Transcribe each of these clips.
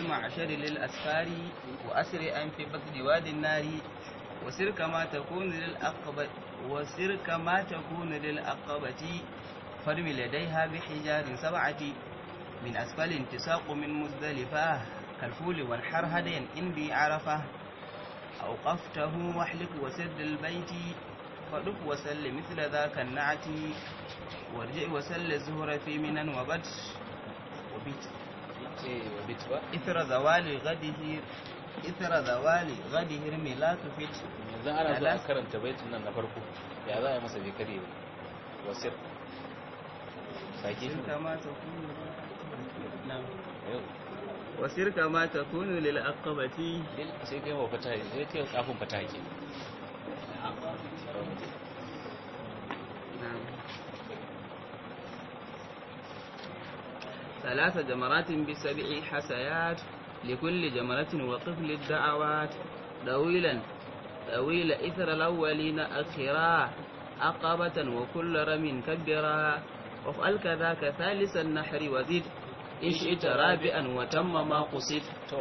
المعشر للأسفار وأسرع في بطن واد النار وسر كما تكون للأقبة وسر كما تكون للأقبة فرم لديها بحجار سبعة من أسفل انتساق من مزدلفة كالفول والحر هديا إن بي عرفه أوقفته واحلق وسد البيت فدف وسل مثل ذاك النعت وارجع وسل الزهر في منا وبت وبت إثر زوال غده إثر زوال غده لا تفت yanzu ana zuwa karanta baitin nan na farko ya za a yi masa bai kare wasir sake shi كما تكون نعم وسر كما تكون للعقبة sai kai wa fata sai kai kafin fata ke نعم ثلاث جمرات بسبع حسيات لكل جمرة وقف للدعوات طويلا طويل إثر الأولين أخرا عقبة وكل رم كبرا وافعل كذاك ثالث النحر وزد إن شئت رابعا وتم ما قصد to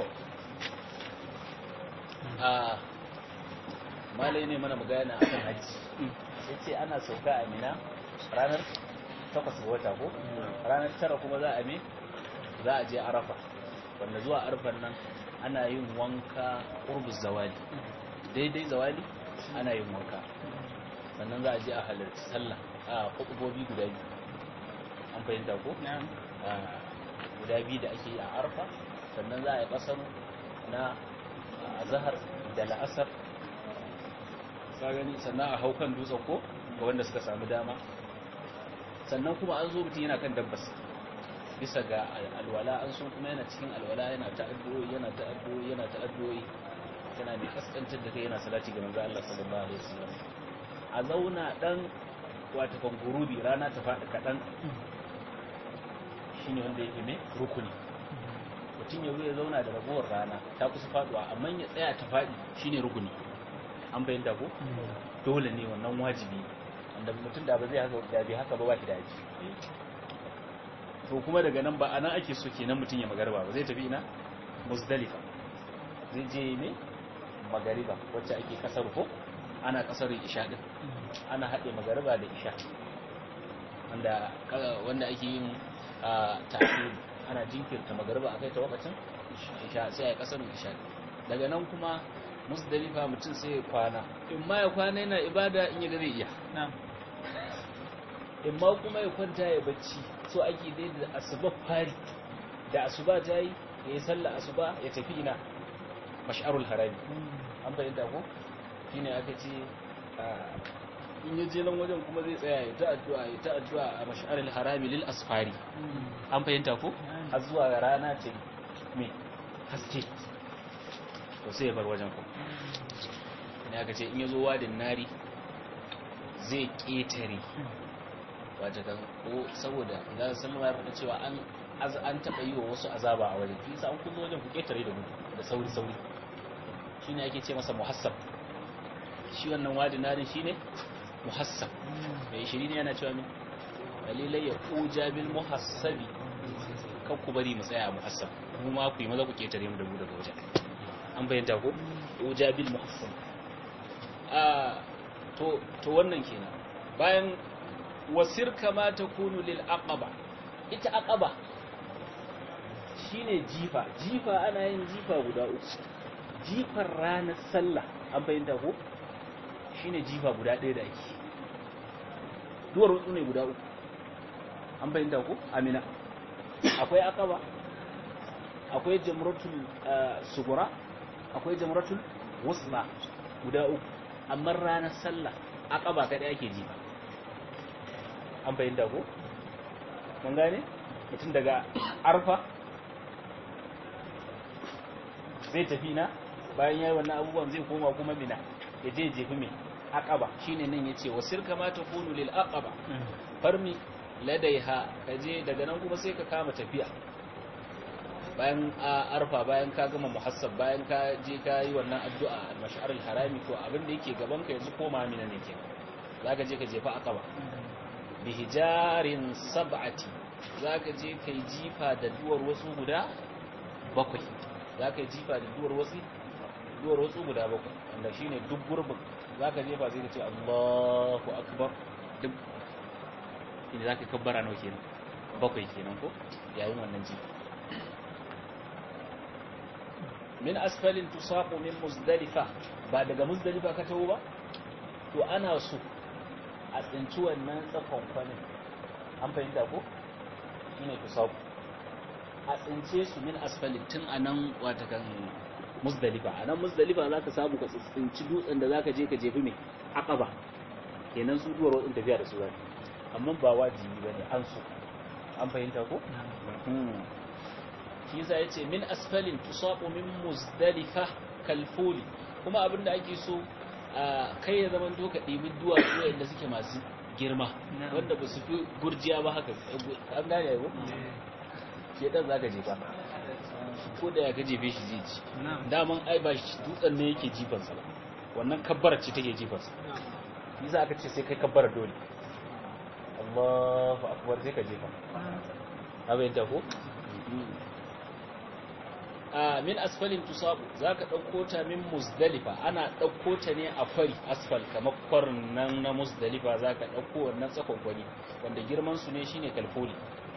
a malai ne mana magana akan hajji sai ce ana sauka a mina ranar takwas ga wata ko ranar tara kuma za a me za a je arafa wanda zuwa arfan nan ana yin wanka ƙurbus zawali daidai zawali ana yin wanka sannan za a je a halarci sallah a hukubobi guda biyu an fahimta ko نعم a guda biyu da ake yi a arfa sannan za a yi ƙasar na azahar da la'asar ka gani sannan a hau kan dutsen ko ga wanda suka samu dama sannan kuma an zo mutum yana kan dabbas bisa ga alwala an so kuma yana cikin alwala yana ta'addu'o'i yana ta'addu'o'i yana ta'addu'o'i yana mai kaskantar da kai yana salati ga manzo Allah sallallahu alaihi wasallam a zauna dan wata kan gurubi rana ta faɗi kaɗan shine wanda yake mai rukuni mutum ya zo ya zauna da ragowar rana ta kusa faduwa amma ya tsaya ta faɗi shine rukuni an bayyana ko dole ne wannan wajibi wanda mutum da ba zai haka da bai haka ba ba shi da aji to kuma daga nan ba anan ake so kenan mutum ya magarba ba zai tafi ina muzdalifa zai je ne magariba wacce ake kasar ko ana kasar isha din ana haɗe magariba da isha wanda wanda ake yin ta'khir ana jinkirta magariba akai ta wakacin isha sai a kasar isha daga nan kuma musdalifa mutum sai ya kwana in ma ya kwana yana ibada in ya ga zai iya نعم in ma kuma ya kwanta ya bacci so ake dai da asuba fari da asuba ta yi ya yi sallah asuba ya tafi ina mash'arul harami an fahimta ko shine aka ce in ya je nan wajen kuma zai tsaya ya ta addu'a ya ta addu'a a mash'arul harami lil asfari an fahimta ko har zuwa rana ce me haske to sai ya bar wajen ko ne aka ce in ya zo wadin nari zai ƙetare wata kan ko saboda za su sallama ya faɗa cewa an an taɓa yi wa wasu azaba a wajen kisa an kullo wajen ku ƙetare da gudu da sauri sauri shi ne ake ce masa muhassab shi wannan wadin narin shi ne muhassab mai shiri ne yana cewa min dalilai ya ƙuja bil muhassabi kan ku bari mu tsaya a muhassab mu ma ku yi maza ku ƙetare mu da mu daga wajen an bayyanta ko ƙuja bil muhassab a to to wannan kenan bayan wasir kama ta kunu lil aqaba ita aqaba shine jifa jifa ana yin jifa guda uku jifar ranar sallah an bayyana ko shine jifa guda ɗaya da ake duwar rutsu ne guda uku an bayyana ko amina akwai aqaba akwai jamratul sugura akwai jamratul wusla guda uku amma ranar sallah aqaba kadai ake jifa an fahimta ko mun gane mutum daga arfa zai tafi na bayan yayi wannan abubuwan zai koma kuma mina ya je jefi mai aqaba shine nan yace wasir kama takunu lil aqaba farmi ladaiha kaje daga nan kuma sai ka kama tafiya bayan arfa bayan ka gama muhassab bayan ka je ka yi wannan addu'a al-mash'ar al-harami to abin da yake gaban ka yanzu koma mina ne ke zaka je ka jefa aqaba bihijarin sab'ati zaka je kai jifa da duwar wasu guda bakwai za ka yi jifa da duwar wasu duwar wasu guda bakwai wanda shi ne duk gurbin za ka jefa sai ka ce allahu akbar duk inda za ka kabbara nau kenan bakwai kenan ko yayin wannan jifa min asfalin tusaqu min muzdalifa ba daga muzdalifa ka tawo ba to ana so a tsinci wannan tsakon kwanin an fahimta ko shine tusaqu a tsince su min asfalin tun anan wata kan muzdalifa anan muzdalifa zaka samu ka tsinci dutsen da zaka je ka jefi mai aqaba kenan su duwar wadin tafiya da su zai amma ba wajibi bane an so an fahimta ko shi yasa yace min asfalin tusaqu min muzdalifa kalfuli kuma abinda ake so kai ya zaman doka ɗibi duwatsu wanda suke masu girma wanda ba su fi gurjiya ba haka an gane yau shi dan zaka jefa ko da ya ka jefe shi zai ci daman ai ba shi dutsen ne yake jifansa ba wannan kabbar ce take jifansa yasa aka ce sai kai kabbar dole Allahu akbar sai ka jefa abin da ko a min asfalin tusabu zaka dauko ta min muzdalifa ana dauko ta ne a kwari asfal kamar kwarin nan na muzdalifa zaka dauko wannan tsakon kwari wanda girman su ne shine kalfoli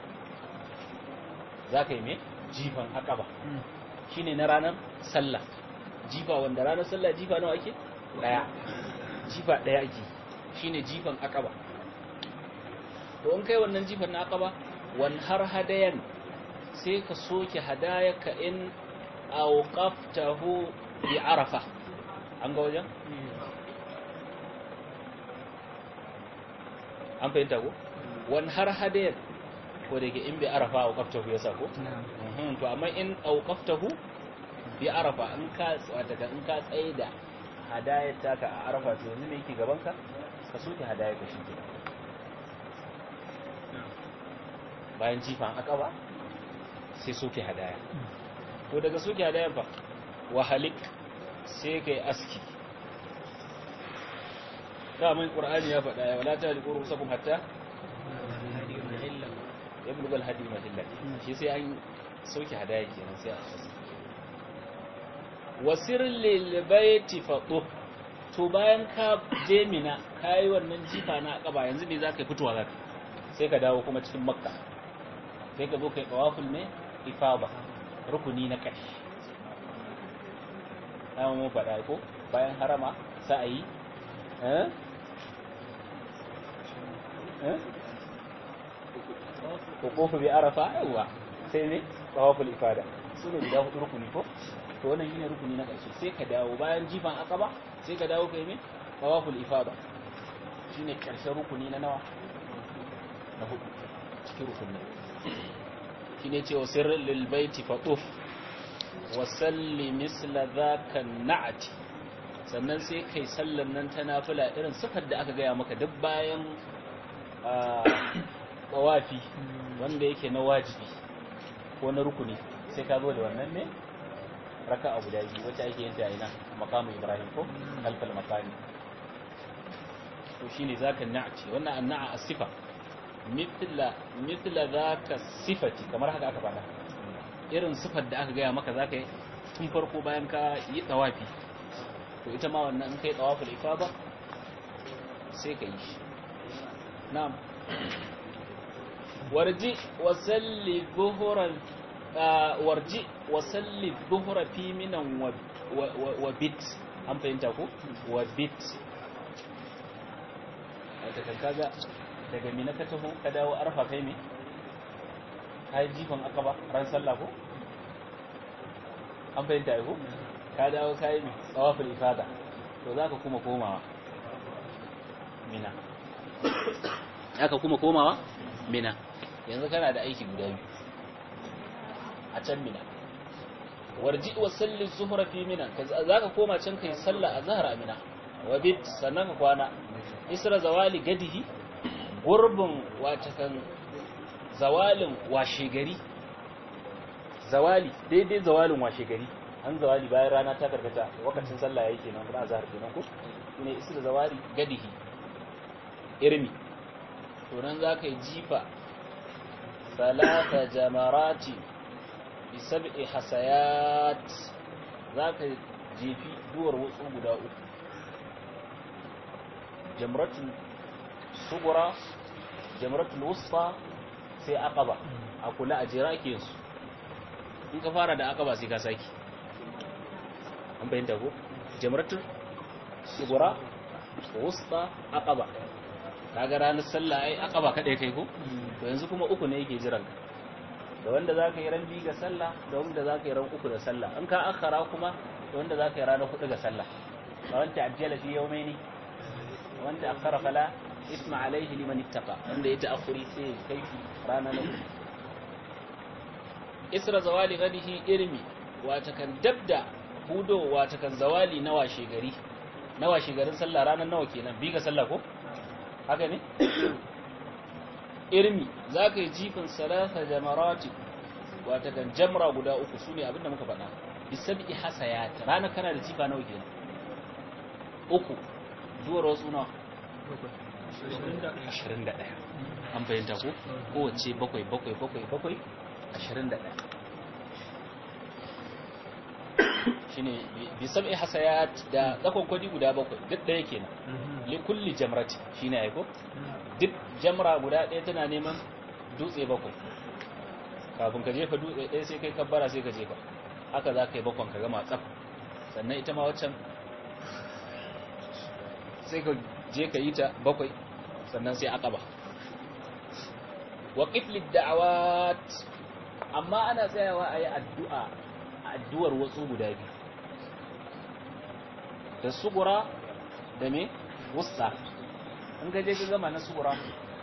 zaka yi me jifan akaba shine na ranar sallah jifa wanda ranar sallah jifa nawa ake daya jifa daya ake shine jifan akaba to in kai wannan jifan na akaba wan har hadayan sai ka soke hadayaka in auqaftahu bi arafa an ga wajen an fahimta ko wan har hadayan ko da ke in bi arafa auqaftahu yasa ko to amma in auqaftahu bi arafa in ka daga in ka tsaye da hadayar taka a arafa to yanzu me yake gaban ka ka soke hadayar ka shi bayan jifan akaba sai soke hadaya to daga soke hadaya fa wahalik sai kai aski daman qur'ani ya faɗa ya wala taliqu rusakum hatta yablugha al-hadi mahilla shi sai an soke hadaya kenan sai a aski wasir lil baiti fatu to bayan ka je mina kai wannan jifa na akaba yanzu me zaka fitowa zaka sai ka dawo kuma cikin makka sai ka zo kai tawaful ne ifaba rukuni na ƙarshe dama mun faɗa ko bayan harama sa'ayi eh eh ko bi arafa yawa sai ne tawaful ifada su ne guda hudu rukuni ko to wannan shine rukuni na ƙarshe sai ka dawo bayan jifan akaba sai ka dawo kai me tawaful ifada shine ƙarshen rukuni na nawa na hudu cikin rukunin shine ce wa sirrin lilbaiti faɗuf wa salli misla zaka na'ati sannan sai kai sallan nan ta nafila irin sifar da aka gaya maka duk bayan tawafi wanda yake na wajibi ko na rukuni sai ka zo da wannan ne raka abu da biyu wacce ake yin ta ina makamu ibrahim ko alfal makami to shine zaka na'ati wannan anna'a as-sifa mithla mithla zaka sifati kamar haka aka faɗa irin sifar da aka gaya maka zaka yi tun farko bayan ka yi tawafi to ita ma wannan in kai tawaful ifada sai ka yi shi na'am warji wa salli dhuhran warji wa salli dhuhra fi minan wa wa bit an fahimta ko wa bit ita kan kaga daga mina ka taho ka dawo arfa kai me kai jifan akaba ran sallah ko an fahimta ko ka dawo kai me tsawaful ifada to zaka kuma komawa mina aka kuma komawa mina yanzu kana da aiki guda biyu a can mina warji wa salli zuhra fi mina zaka koma can kai sallah azhar a mina wa bit sannan ka kwana isra zawali gadihi gurbin wata kan zawalin washe gari zawali daidai zawalin washe gari an zawali bayan rana ta karkata wakacin sallah yayi kenan kuma azhar kenan ko shine isra zawali gadihi irmi to nan zaka yi jifa salata jamarati bi sab'i hasayat zaka jefi duwar wasu guda uku jamratul sugura jamratul wusta sai aqaba a kula a jira ke su in ka fara da aqaba sai ka saki an bayyana ko jamratul sugura wusta aqaba kaga ranar sallah ai aqaba kadai kai ko to yanzu kuma uku ne yake jiran ka da wanda zaka yi ran bi ga sallah da wanda zaka yi ran uku da sallah in ka akhara kuma da wanda zaka yi ranar hudu ga sallah fa wanda ajjala fi yawmaini wanda akhara fala isma alaihi liman ittaqa wanda ya ta'akhuri sai kai rana na isra zawali gadihi irmi wata kan dabda hudo wata kan zawali na washe gari na washe garin sallah ranar nawa kenan bi ga sallah ko haka ne irmi zaka yi jifin salasa jamarati wata kan jamra guda uku sune abinda muka faɗa bisabi hasayat ranar kana da jifa nawa kenan uku duwar wasu nawa 21 an bayyanta ko kowace bakwai bakwai bakwai bakwai 21 shine bi sab'i hasayat da tsakon kwadi guda bakwai duk ɗaya kenan li kulli jamrati shine ai ko duk jamra guda ɗaya tana neman dutse bakwai kafin ka jefa dutse ɗaya sai kai kabbara sai ka jefa haka za ka yi bakwan ka gama tsaf sannan ita ma waccan sai ka je ka yi ta bakwai sannan sai aqaba wa qiflid da'awat amma ana tsayawa ayi addu'a addu'ar wasu guda biyu da sugura da me wusta in ga je ka gama na sugura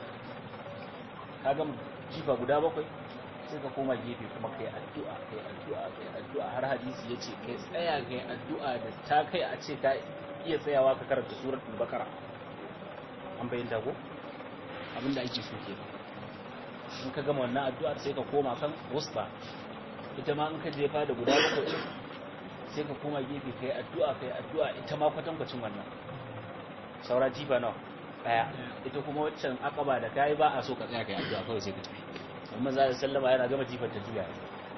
ka gama jifa guda bakwai sai ka koma gefe kuma kai addu'a kai addu'a kai addu'a har hadisi yace kai tsaya kai addu'a da ta kai a ce ka iya tsayawa ka karanta suratul bakara an bayyana ko abinda ake so ke in ka gama wannan addu'a sai ka koma kan wusta ita ma in ka jefa da guda bakwai sai ka koma gefe kai addu'a kai addu'a ita ma kwatankwacin wannan saura jifa nawa daya ita kuma waccan akaba da kai ba a so ka tsaya kai addu'a kawai sai ka tafi amma za sallama yana gama jifar ta juya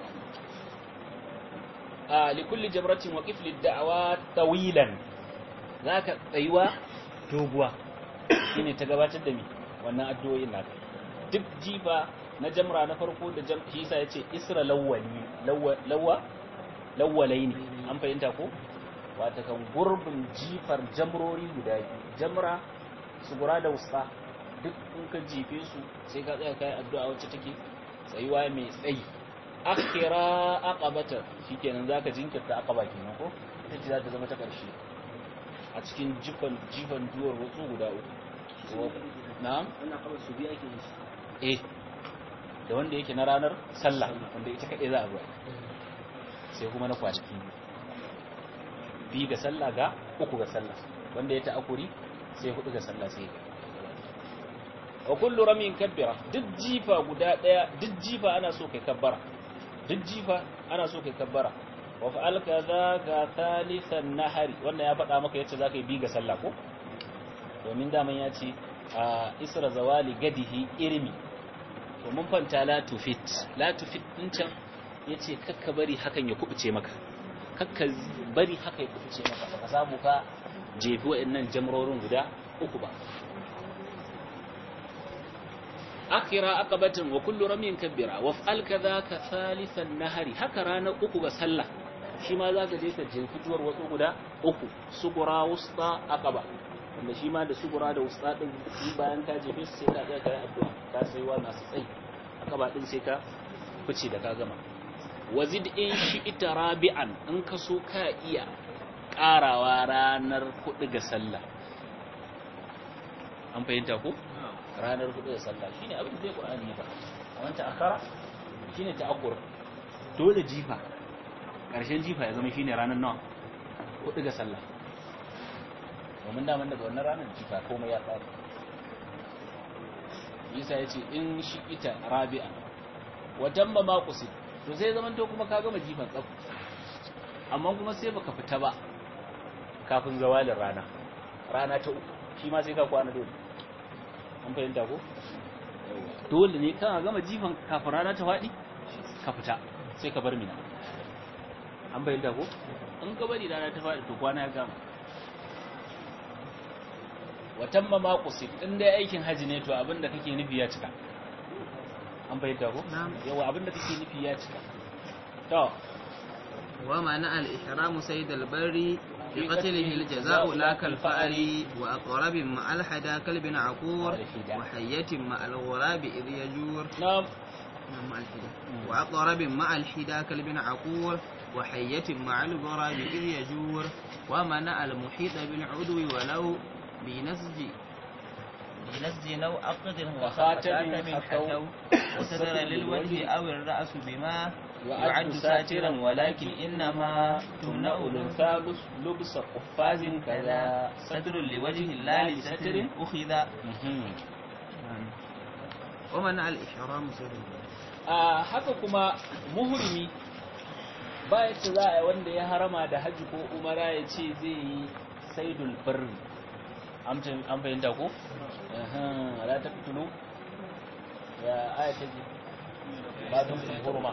a likulli jamratin wa qifli da'awa tawilan zaka tsayuwa doguwa shine ta gabatar da mi wannan addu'o'in naka duk jifa na jamra na farko da jam shi yasa yace isra lawwali lawwa lawwalaini an fahimta ko wata kan gurbin jifar jamrori guda biyu jamra sugura da wusta duk in ka jife su sai ka tsaya kai addu'a wacce take tsayuwa mai tsayi akhira aqabata shikenan zaka jinkirta aqaba kenan ko ita ce za ta zama ta karshe a cikin jifan jifan duwar wasu guda uku na'am wannan kawai su biya ke yi eh da wanda yake na ranar sallah wanda ita kaɗai za a zuwa sai kuma na kwanaki bi ga sallah ga uku ga sallah wanda ya ta'akuri sai hudu ga sallah sai wa kullu ramin kabbira duk jifa guda daya duk jifa ana so kai kabbara duk jifa ana so kai kabbara wa fa'al kadha ga thalithan nahari wannan ya faɗa maka yace zaka yi bi ga sallah ko domin daman ya ce a isra zawali gadihi irmi to mun fanta la tufit la tufit din can yace kakka bari hakan ya kubuce maka kakka bari haka ya kubuce maka ka samu ka jefi wa'annan jamrorin guda uku ba akhira aqabatin wa kullu ramin kabbira wa fa'al kadhaka thalithan nahari haka ranar uku ga sallah shi ma zaka je ka jefi tuwar wasu guda uku sugura wusta aqaba wanda shi ma da sugura da wusta din shi bayan ka jefe su sai ka tsaya kai addu'a ka sai wa masu tsayi aqaba din sai ka fice da ka gama wazid in shi ita rabi'an in ka so ka iya karawa ranar hudu ga sallah an fahimta ko ranar hudu da sallah shine abin da zai Qur'ani ya faɗa wannan ta'akkara shine ta'akkur dole jifa karshen jifa ya zama shine ranar nawa hudu ga sallah domin daman daga wannan ranar jifa komai ya tsari Isa ya ce in shi ita rabi'a wajen ba makusi to sai zaman to kuma ka gama jifan tsaf amma kuma sai baka fita ba kafin zawalin rana rana ta uku shi ma sai ka kwana dole an fahimta ko dole ne kana gama jifan kafin rana ta faɗi ka fita sai ka bar mina an bayyana ko in ka bari rana ta faɗi to kwana ya gama watan ma maqusid in dai aikin haji ne to abinda kake nufi ya cika an bayyana ko yawa abinda kake nufi ya cika to wa ma'ana al-ihram sayd al-barri في قتله الجزاء لا كالفأر وأقرب مع الحدا كلب عقور وحية مع الغراب إذ يجور نعم مع الحدا وأقرب مع الحدا كلب عقور وحية مع الغراب إذ يجور ومنع المحيط بالعدو ولو بنسج بنسج نو أقد وخاتم وخاتم من حكوا وستر للوجه أو الرأس بما يعد ساترا ولكن إنما تمنع الأنثى لبس قفاز كذا ستر لوجه الله لستر أخذ ومنع الإحرام سر a haka kuma muhrimi ba yadda za a yi wanda ya harama da hajji ko umara ya ce zai yi saidul birri an fahimta ko? ala ta fitulu ya aya ta ji ba don hurma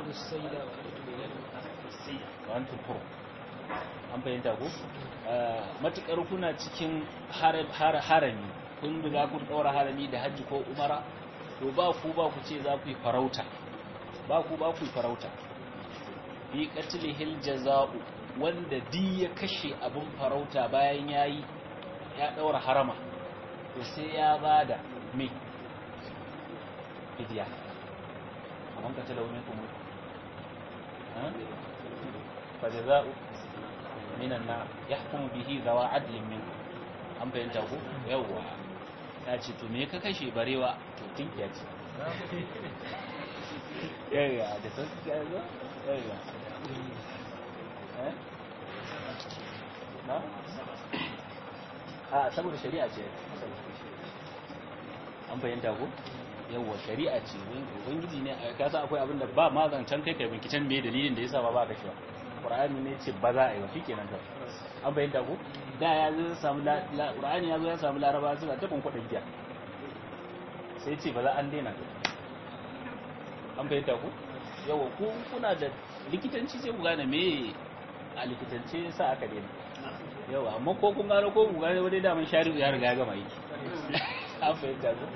wani hur an fahimta ko? matukar kuna cikin harami kun riga kun ɗaura harami da hajji ko umara to ba ku ba ku ce za ku yi farauta ba ku ba ku yi farauta fi qatlihil jaza'u wanda di ya kashe abin farauta bayan yayi ya daura harama to sai ya bada me fidiya amman ka talawo ne kuma ha fa jaza'u minan na yahkumu bihi zawa adlin min an bayyanta ku yawwa ya ce to me ka kashe barewa to tinkiya ce yawwa da sauki ya zo yawwa eh na a saboda shari'a ce an bayyanta ku yawwa shari'a ce ubangiji ne ka san akwai abin da ba ma zancen kai kai binkicen me dalilin da yasa ba ba kashewa qur'ani ne ce ba za a yi wa shikenan ka an bayyanta ku da ya zo samu qur'ani ya zo ya samu laraba suna ta kunkudin giya sai ce ba za an daina an bayyanta ku yawa ku kuna da likitanci sai ku gane me a likitance sa aka daina yawa amma ko kun gano ko ku gane wani daman shari'u ya riga ya gama yi an bayyanta ku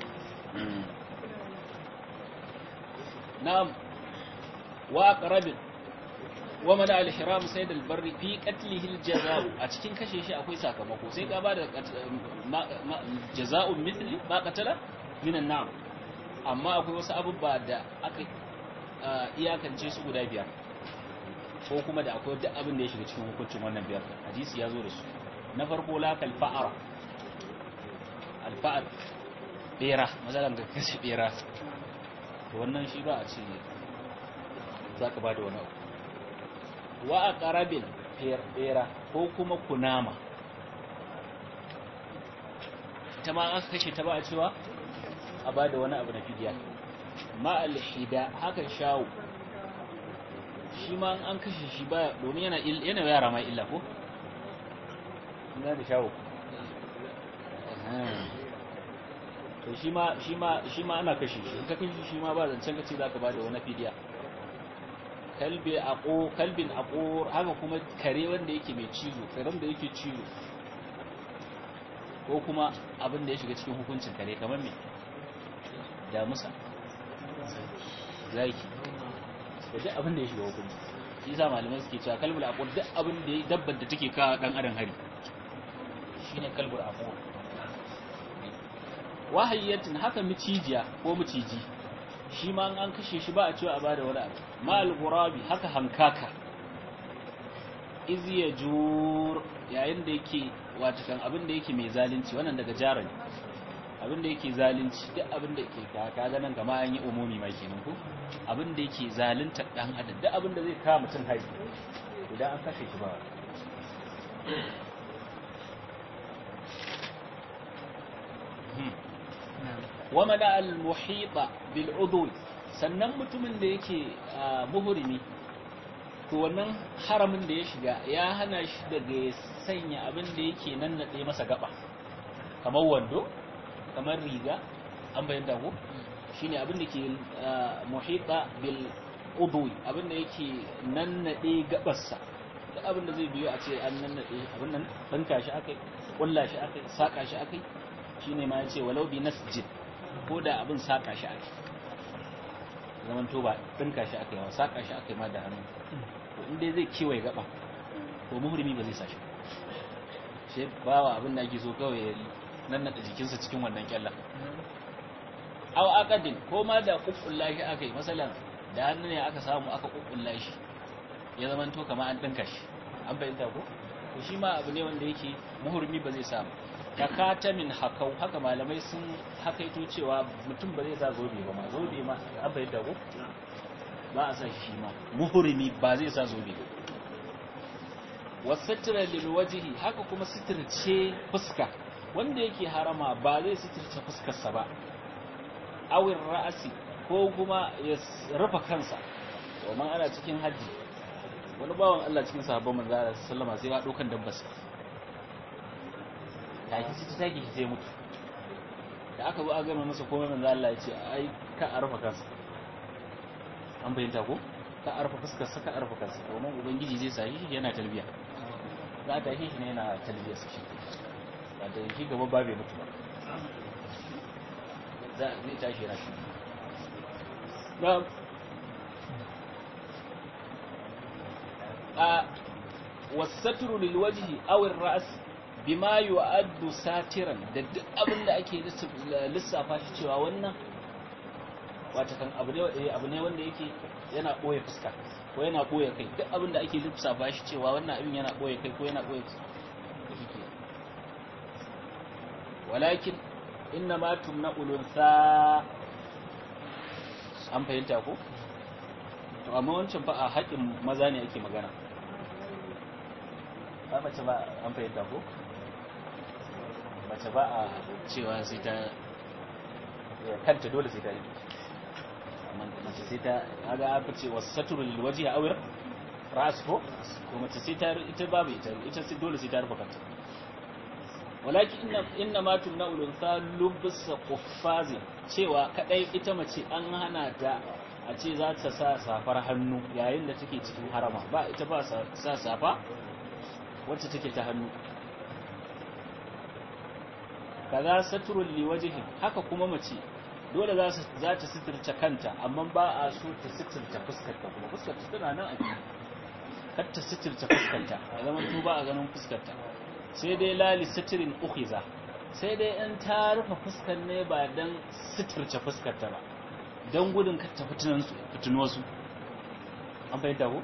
na'am wa aqrabin wa mana al-ihram sayd al-barri fi qatlihi al-jazaa a cikin kashe shi akwai sakamako sai ka ba da jazaa'un mithli ma qatala min an-na'am amma akwai wasu abubuwa da aka iyakance su guda biyar ko kuma da akwai duk abin da ya shiga cikin hukuncin wannan biyar hadisi ya zo da su na farko la kal fa'ara al-fa'ar bera mazalan ga kashe bera to wannan shi ba a ce zaka ba da wani abu wa a ƙarabin ɓera ko kuma kunama ta ma aka kashe ta ba a cewa a ba da wani abu na fidiya ma'alhida haka shawo shi ma an kashe shi ba domin yana yana yara ma illa ko? ina da shawo to shi ma shi ma shi ma ana kashe shi in ka kashe shi ma ba zancen kace zaka ba da wani fidiya kalbi aqu kalbin aqur haka kuma kare wanda yake mai cizo karen da yake cizo ko kuma abin da ya shiga cikin hukuncin kare kamar me da musa zaki da duk abin da ya shiga hukunci shi sa malamai suke cewa kalbul aqur duk abin da ya dabbar da take ka dan adam hari shine kalbul aqur wahayyatin haka micijiya ko miciji shi ma an kashe shi ba a cewa a bada wani abu ma'al gurabi haka hankaka iz ya jur yayin da yake wata kan abin da yake mai zalunci wannan daga jara ne abin da yake zalunci duk abin da yake ka kaga nan gama an yi umumi mai kenan ko abin da yake zalunta dan adam duk abin da zai kawo mutum hari idan an kashe shi ba wa mana al-muhita bil udwi sannan mutumin da yake muhrimi to wannan haramin da ya shiga ya hana shi daga ya sanya abin da yake nan nade masa gaba kamar wando kamar riga an bayyana ko shine abin da ke muhita bil udwi abinda yake nannade gabarsa duk abinda zai biyo a ce an nannade abin nan banka shi akai kulla shi akai saka shi akai shine ma yace walau bi nasjid ko da abin saka shi akai zaman to ba banka shi akai wa saka shi akai ma da hannu to inda zai kiwaye gaba to muhrimi ba zai sa shi shi bawa abin da ake so kawai ya nannade jikinsa cikin wannan kyallan aw aqadin ko ma da kukkulla shi aka yi masalan da hannu ne aka samu aka kukkulla shi ya zaman to kamar an dinka shi an bayyana ko to shi ma abu ne wanda yake muhurmi ba zai samu takatamin hakau haka malamai sun hakaito cewa mutum ba zai sa zobe ba ma zobe ma an bayyana ko ba a sa shi ma muhurmi ba zai sa zobe ba wasatira lil wajhi haka kuma sitirce fuska wanda yake harama ba zai sitirce fuskarsa ba awin ra'asi ko kuma ya rufe kansa domin ana cikin hajji wani bawan Allah cikin sahabban manzo Allah sallama sai ya dokan dabbas ta ki ci ta ki sai mutu da aka zo a gama masa komai manzo Allah ya ce ai ka a rufe kansa an bayyana ko ka a rufe fuskar sa ka a rufe kansa domin ubangiji zai sa shi yana talbiya za ta shi ne yana talbiya sa shi ba da shi gaba ba bai mutu ba zai tashi yana shi na a wasaturu lilwajihi awin ra'as bima yu'addu satiran da duk abin da ake lissafa shi cewa wannan wata kan abu ne abu ne wanda yake yana boye fuska ko yana boye kai duk abin da ake lissafa shi cewa wannan abin yana boye kai ko yana boye fuska walakin inna ma tumna ulunsa an fahimta ko to amma wancan fa a haƙin maza ne ake magana ba mace ba an fahimta ko mace ba a cewa sai ta kanta dole sai ta yi amma mace sai ta kaga aka ce wasu saturu lil waji a awir ras ko ko mace sai ta ita babu ita ita sai dole sai ta rufe kanta walakin inna inna ma tunna ulunsa lubsa quffazi cewa kadai ita mace an hana ta a ce za ta sa safar hannu yayin da take cikin harama ba ita ba sa safa wacce take ta hannu kaza satrul liwajhi haka kuma mace dole za su za ta sitirce kanta amma ba a so ta sitirce fuskar ta kuma fuskar ta tana nan a jiki kar ta sitirce fuskar ta a zaman to ba a ganin fuskar ta sai dai lali sitirin ukhiza sai dai in ta rufe fuskar ne ba dan sitirce fuskar ta ba dan gudun kar ta fitinan su fitino su an fahimta ko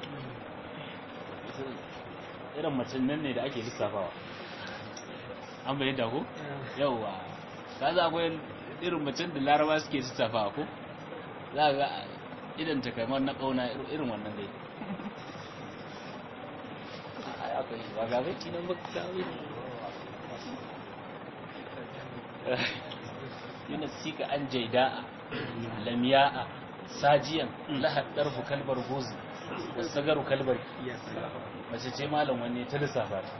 irin macen nan ne da ake lissafawa an fahimta ko yauwa ka za akwai irin macen da laraba suke lissafawa ko za ga idan ta kamar na kauna irin wannan dai akwai ba ga bai cinan baka kawai yana sika an jaida'a lamiya'a sajiyan lahad darfu kalbar gozi wasu garu kalbar mace ce malam wanne ta lissafa ta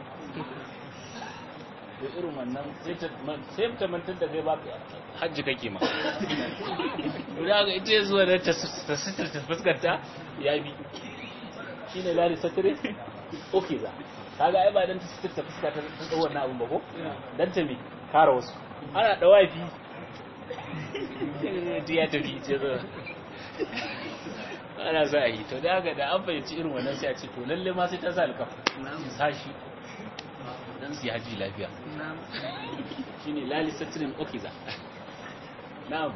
da irin wannan sai ta mantar da kai ba hajji kake ma da ga ita zuwa da ta sitar ta fuskanta ya bi shi ne lari satire ok za kaga ai ba dan ta sitar ta fuskanta ta tsawo wannan abin ba ko dan ta me kara wasu ana da wafi ya tafi ce zo ana za a yi to da haka da an fahimci irin wannan sai a ce to lalle ma sai ta sa alkafa sashi dan su haji lafiya shine lali satrin okiza na'am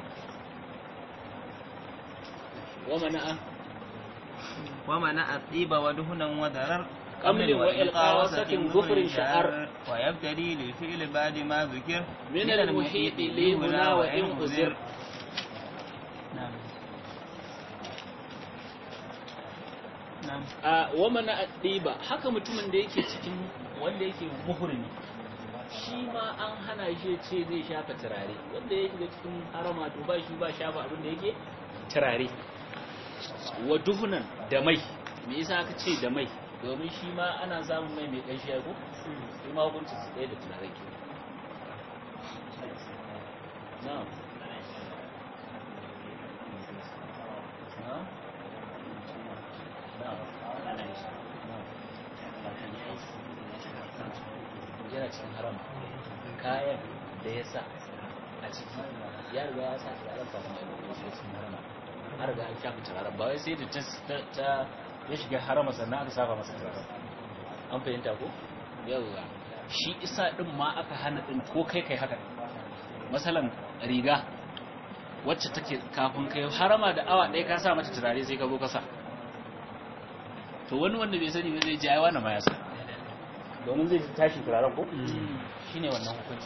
wa mana'a wa mana'a tsiba wa duhunan wa darar قمل وإلقاء وسط ظفر شعر ويبتدي للفعل بعد ما ذكر من المحيط لي هنا وإن أزر نعم نعم a wamana addiba haka mutumin da yake cikin wanda yake muhrimi shi ma an hana shi ce zai shafa turare wanda ya shiga cikin harama to ba shi ba shafa abin da yake turare wa duhunan da mai me yasa aka ce da mai domin shi ma ana samun mai mai ƙanshi ya ko shi ma hukuncin su ɗaya da turare ke na'am na'am yana cikin harama kayan da ya sa a ciki ya riga ya sa turaren kafin ya yi shi cikin harama har riga an shafi turaren ba wai sai da ta- ta ya shiga harama sannan aka saba masa turaren an fahimta ko yawwa shi isa din ma aka hana din ko kai kai haka masalan riga wacce take kafin kai harama da awa ɗaya ka sa mata turare sai ka zo ka sa to wani wanda bai sani ba zai ji ai wannan ma ya sa domin zai tashi turaren ko shine wannan hukunci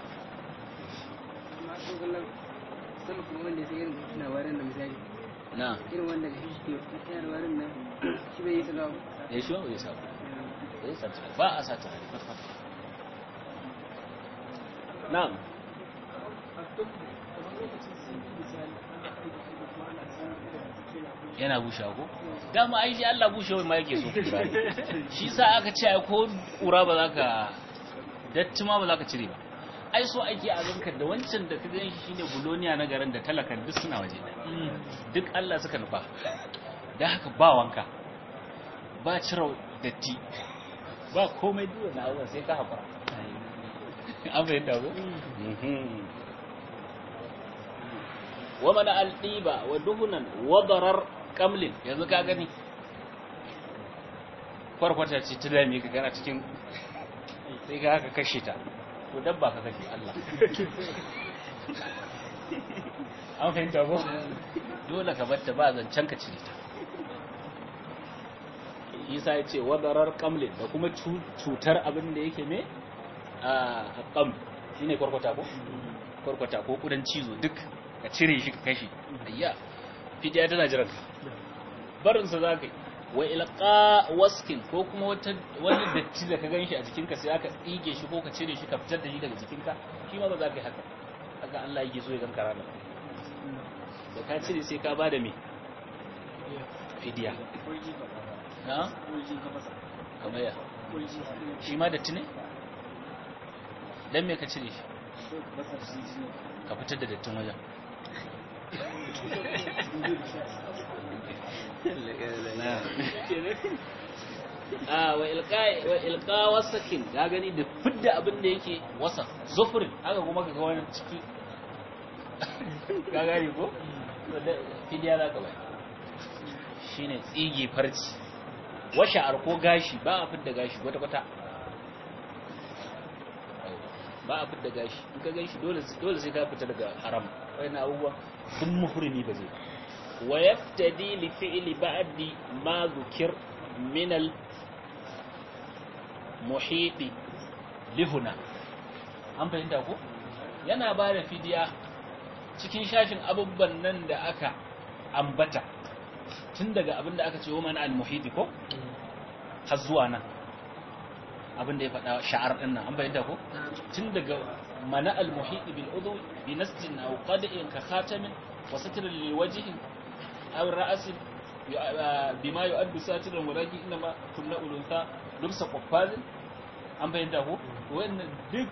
amma ko kallon sama kuma wanda sai irin suna warin da misali na irin wanda ga shi ke tsayar warin nan shi bai yi salawa ya shi ba bai sa ba bai sa turare ba a sa turare kwata-kwata na'am yana bushe ko dama ai shi Allah bushe wai ma yake so shi sa aka ce ai ko kura ba za ka datti ma ba za ka cire ba ai so ake a ganka da wancan da ka gan shi shine buloniya na garin da talakan duk suna waje duk Allah suka nufa da haka ba wanka ba cire datti ba komai duwa na abubuwan sai ka haƙura an fahimta ko? wa mana alɗiba wa duhunan wadarar kamlin yanzu ka gani kwarkwata ce ta dame ka gana cikin sai ka haka kashe ta to dabba ka kashe Allah an fahimta ko? dole ka batta ba zancen ka cire ta isa ya ce wadarar kamlin da kuma cutar abin da yake ne a kam shi ne kwarkwata ko? kwarkwata ko kudan cizo duk ka cire shi ka kashi ayya fidiya tana jiran ka barinsa za ka yi wa ilqa waskin ko kuma wani datti da ka gan shi a jikinka sai aka tsige shi ko ka cire shi ka fitar da shi daga jikinka shi ma ba za ka yi haka haka Allah yake so ya ganka ranar da ka cire sai ka ba da me fidiya na? kamar ya shi ma datti ne? don me ka cire shi ka fitar da dattin wajen a wa ilka wasakin ya gani da fidda abin da yake wasa zufurin haka kuma ka ga wani ciki ka gani ko? fidiya za ka bai shi ne tsigi farci washa'ar ko gashi ba a fidda gashi kwata-kwata ba a fidda gashi in ka gashi dole sai ka fita daga haram wani abubuwa sun muhrimi ba zai wa yaftadi li fi'li ba'di ma zukir min al muhiti lihuna an fahimta ko yana ba da fidiya cikin shashin abubuwan nan da aka ambata tun daga abin da aka ce wa mana al-muhiti ko har zuwa nan abin da ya faɗa sha'ar ɗin nan an bayyana ko tun daga mana al-muhiti bil udhu bi nasjin aw qad'in ka khatamin wa satr lil wajhi aw ra's bima yu'addu satiran walaki inna ma kunna ulunta lumsa qaffalin an bayyana ko wannan duk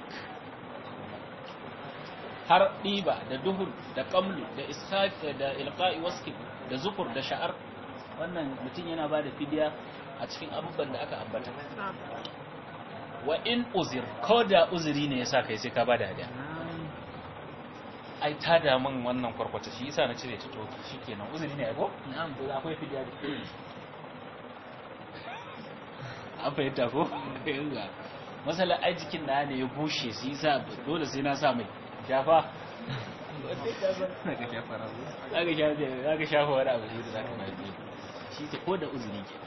har ɗiba da duhun da ƙamlu da ishafi da ilqa'i waski da zukur da sha'ar wannan mutum yana ba da fidiya a cikin abubuwan da aka ambata wa in uzir ko da uzuri ne yasa kai sai ka ba da hadiya ai ta da min wannan kwarkwata shi yasa na cire ta to shikenan uzuri ne ai ko na'am to akwai fidiya da an fahimta ko yanga masala ai jikin na ne ya bushe shi yasa dole sai na sa mai shafa Daga shafa rago. zaka shafa zaka shafa wani abu ne da zaka mai biyu shi ke ko da uzuri ke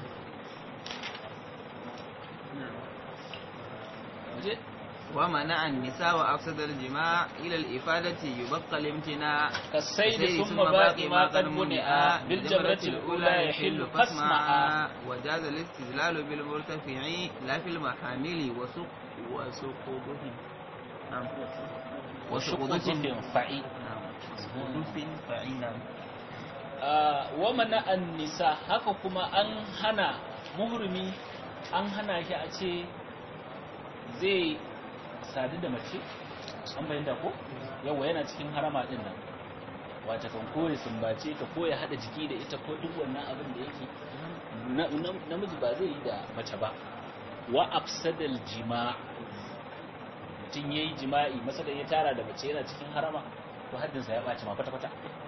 waje ومنع النساء وأفسد الجماع إلى الإفادة يبقى الامتناع كالسيد ثم باقي ما قد منع بالجمرة الأولى يحل فاسمع وجاز الاستدلال بالمرتفع لا في المحامل وسق وسقوطه نعم وشقوط فعي نعم وسقوط فعينا wa mana an nisa haka kuma an hana muhrimi an hana shi a ce zai sadu da mace an bayyana ko yawa yana cikin harama din nan wata kan kore sumbace ta ko ya hada jiki da ita ko duk wannan abin da yake namiji ba zai yi da mace ba wa afsadal jima mutum yayi jima'i masa da ya tara da mace yana cikin harama to haddin sa ya baci ma kwata kwata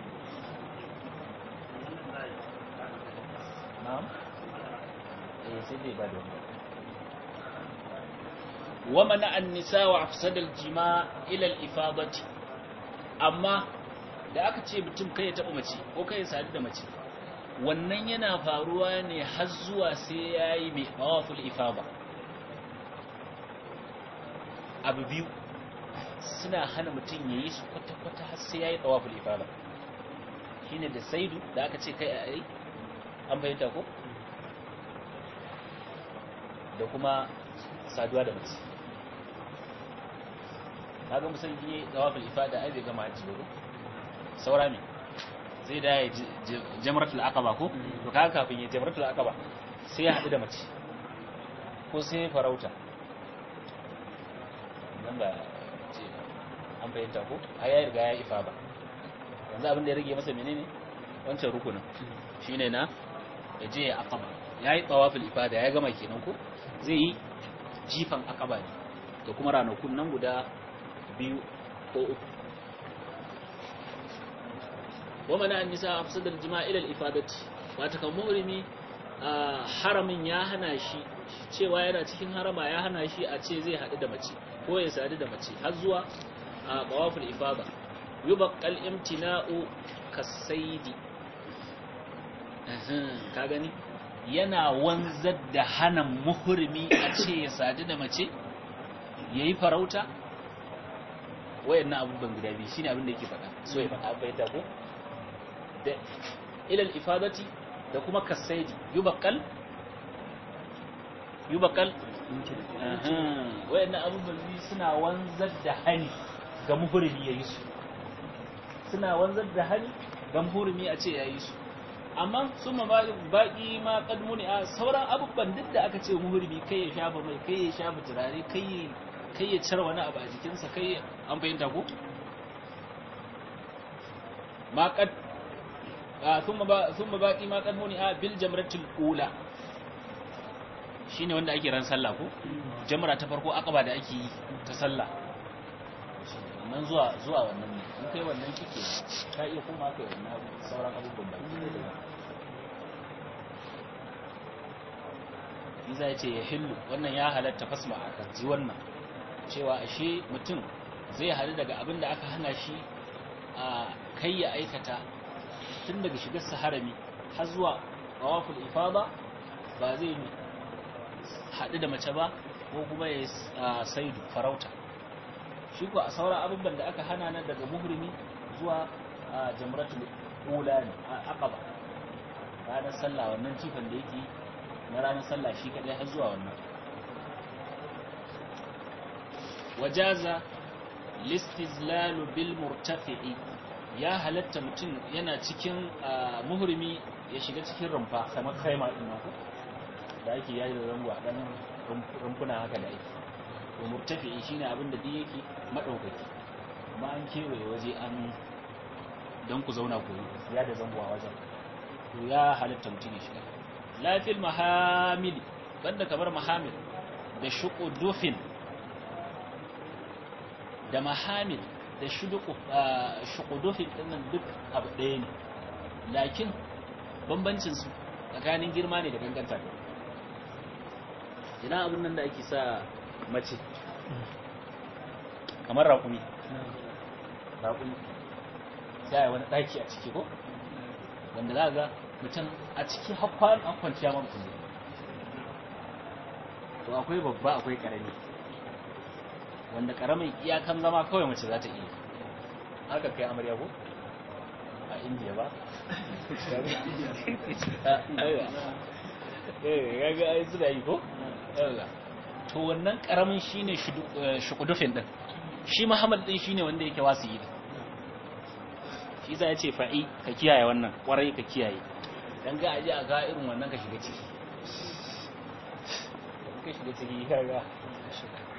na'am eh sai dai ba da wannan wa mana an-nisa wa afsada al-jima' ila al-ifadati amma da aka ce mutum kai ya taɓa mace ko kai ya sadu da mace wannan yana faruwa ne har zuwa sai ya yi mai mawaful ifaba abu biyu suna hana mutum ya yi su kwata-kwata har sai ya yi mawaful ifaba shi ne da saidu da aka ce kai a yi an bayyanta ko da kuma saduwa da mace kaga musamman yi mawaful ifada ai bai gama hajji ba ko saura ne zai da ya jamratul aqaba ko to kaga kafin ya jamratul aqaba sai ya hadu da mace ko sai ya farauta nan ba ce an bayyanta ko ai ya riga ya ifa ba yanzu abin da ya rage masa menene wancan rukunin shine na ya je ya aqaba yayi tawaful ifada ya gama kenan ko zai yi jifan aqaba ne da kuma ranakun nan guda biyu ko uku ومنع النساء أفسد الجماع إلى الإفادة واتكا مهرمي haramin ya hana shi cewa yana cikin harama ya hana shi a ce zai haɗu da mace ko ya sadu da mace har zuwa a ƙawaful ifada yubaqqal imtina'u kasaidi ka gani yana wanzar da hana muhrimi a ce ya sadu da mace yayi farauta wayannan abubuwan guda biyu shine abin da yake faɗa so ya faɗa bai ta ko da ilal ifadati da kuma kasaidi yubaqal yubaqal wayannan abubuwan biyu suna wanzar da hani ga muhrimi yayi su suna wanzar da hani ga muhrimi a ce yayi su amma sun ma baki ma kadmuni a sauran abubuwan duk da aka ce muhrimi kai ya shafa mai kai ya shafa turare kai kai ya cire wani abu a jikinsa kai an fahimta ko ma kad thumma ba thumma baqi ma kad muni a bil jamratil ula shine wanda ake ran sallah ko jamra ta farko akaba da ake yi ta sallah nan zuwa zuwa wannan ne in kai wannan kike ka iya koma kai wannan sauran abubuwan ba Iza ya ce ya hillu wannan ya halatta fasma a kaji wannan cewa ashe mutum zai hadu daga abin da aka hana shi a kai ya aikata tun daga shigar harami har zuwa tawaful ifada ba zai haɗu da mace ba ko kuma ya saidu farauta shi ko a sauran abubuwan da aka hana nan daga muhrimi zuwa jamratul ula ne aqaba ranar sallah wannan cifan da yake na ranar sallah shi kadai har zuwa wannan wajaza listizlalu bil murtafi'i ya halatta mutum yana cikin muhrimi ya shiga cikin rumfa kamar kaima din nan da ake yayi da zango a dan rumfuna haka da ake to murtafi'i shine abin da duk yake madaukaki kuma an kewaye waje an dan ku zauna ku ya da zango a wajen to ya halatta mutum ya shiga lafil mahamili banda kamar mahamil da shuqudufin da mahamil da shukudufin ɗinnan duk abu ɗaya ne lakin bambancinsu tsakanin girma ne da ganganta ina abin nan da ake sa mace kamar raƙumi raƙumi sai wani ɗaki a ciki ko wanda za ga mutum a ciki hakwan an kwanciya man kulle to akwai babba akwai ƙarami wanda karamin iyakan zama kawai mace za ta iya haka kai amarya ko a indiya ba eh ga ai suna yi ko to wannan karamin shine shukudufin din shi muhammad din shine wanda yake wasu yi shi za ya ce fa'i ka kiyaye wannan kwarai ka kiyaye dan ga aje a ga irin wannan ka shiga ciki ka shiga ciki ka ga